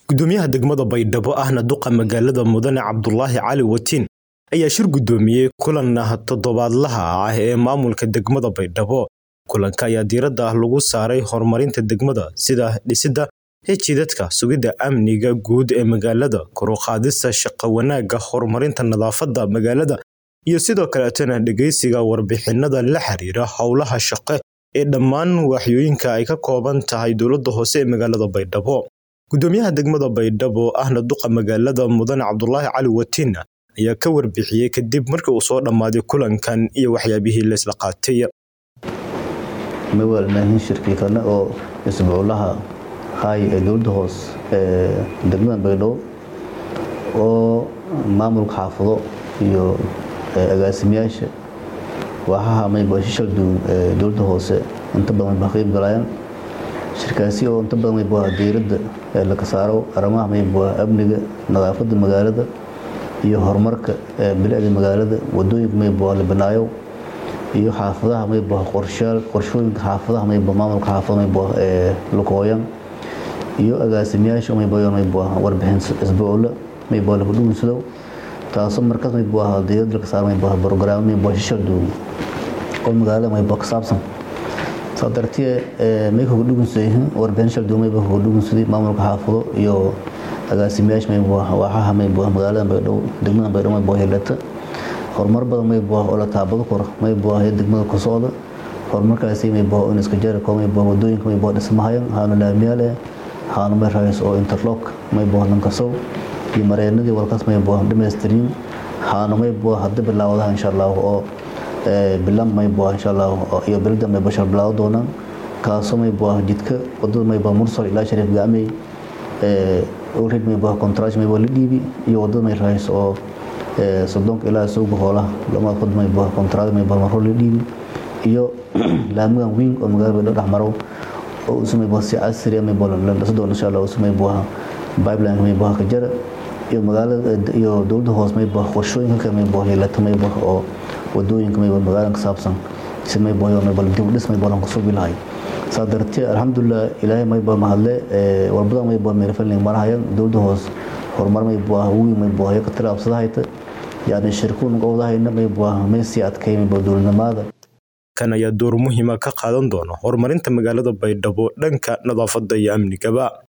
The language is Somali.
gudoomiyaha degmada baydhabo ahna duqa magaalada mudane cabdulaahi cali watiin ayaa shir gudoomiyey kulan toddobaadlaha ah ee maamulka degmada baydhabo kulanka ayaa diiradda lagu saaray horumarinta degmada sida dhisidda hejidadka sugidda amniga guud ee magaalada koruqaadista shaqo wanaagga horumarinta nadaafadda magaalada iyo sidoo kaleetana dhegeysiga warbixinada la xiriira howlaha shaqe ee dhammaan waaxyooyinka ay ka kooban tahay dowladda hoose ee magaalada baydhabo gudoomiyaha degmada baydhabo ahna duqa magaalada mudane cabdulaahi cali watiinna ayaa ka warbixiyey kadib markii uu soo dhammaaday kulankan iyo waxyaabihii laysla qaatay mawaalnaahin shirkii kale oo isbuuclaha hay ee dowladda hoos ee degmada baydhabo oo maamulka xaafado iyo agaasimayaasha waaxaha maybashishal duwan ee dowladda hoose inta badan ba qeyb galayaan shirkaasi oo inta badan mayba diiradda ee laga saaro arrimaha mayba amniga nadaafadda magaalada iyo horumarka bilicda magaalada wadooyinka mayba la banaayo iyo xaafadaha mayba qorshaal qorshooyinka xaafadaha mayba maamulka xaafada mayba ee lukooyan iyo agaasimayaasha mayba mayba warbixin isbuucla mayba lagu dhuunsado taasoo markaas mayba diiradda laga saaro mayba program mayba shishal duwan oo magaalada mayba ka saabsan saa dartee may kuga dhugunsaday warbixin shal duwan mayba kuga dhugunsaday maamulka xaafado iyo agaasimayaasha mayba waaxaha mayba magaalada baydhabo degmada baydhabo mayba helata horumar badan mayba oo la taabado karo mayba ee degmada ku socda horumarkaasi mayba in iska jari karo mayba wadooyinka mayba dhismahayan haanu laamiyaal eh haanu meerays oo interlock mayba lankasow iyo mareenadii walkaas mayba dhamaystirin haanu mayba hadda bilaawadaha insha allah oo bilan mayba insha allah iyo bilada mayba shal bilaawo doonaan kaasoo mayba jidka wadada mayba mursal ilaa shariif gacmey already mayba contract mayba la dhiibi iyo wadada may rahays oo soddonka ilaa suuqa hoolaha lamada qod mayba contract mayba maro la dhiibi iyo laamigan weyn oo magaalada baydhabo dhexmaro oo isu mayba si casri ah mayba la dhisidoo insha allah isu mayba pipeline mayba ka jara iyo magaalada iyo dowladda hoos mayba qorshooyinka kale mayba yeelata mayba oo wadooyinka mayba magaalada ka saabsan si mayba yo mayba dib dhis mayba lan kusoo bilahay saa dartee alxamdulilah ilaahay mayba mahadle walbada mayba meelfalin marahayan dowladda hoos horumar mayba wiin mayba ya ka tilaabsadahayta yani shirkuun qowdahayna mayba may sii adkay mayba dowladnimada kan ayaa door muhiima ka qaadan doona horumarinta magaalada baydhabo dhanka nadaafadda iyo amnigaba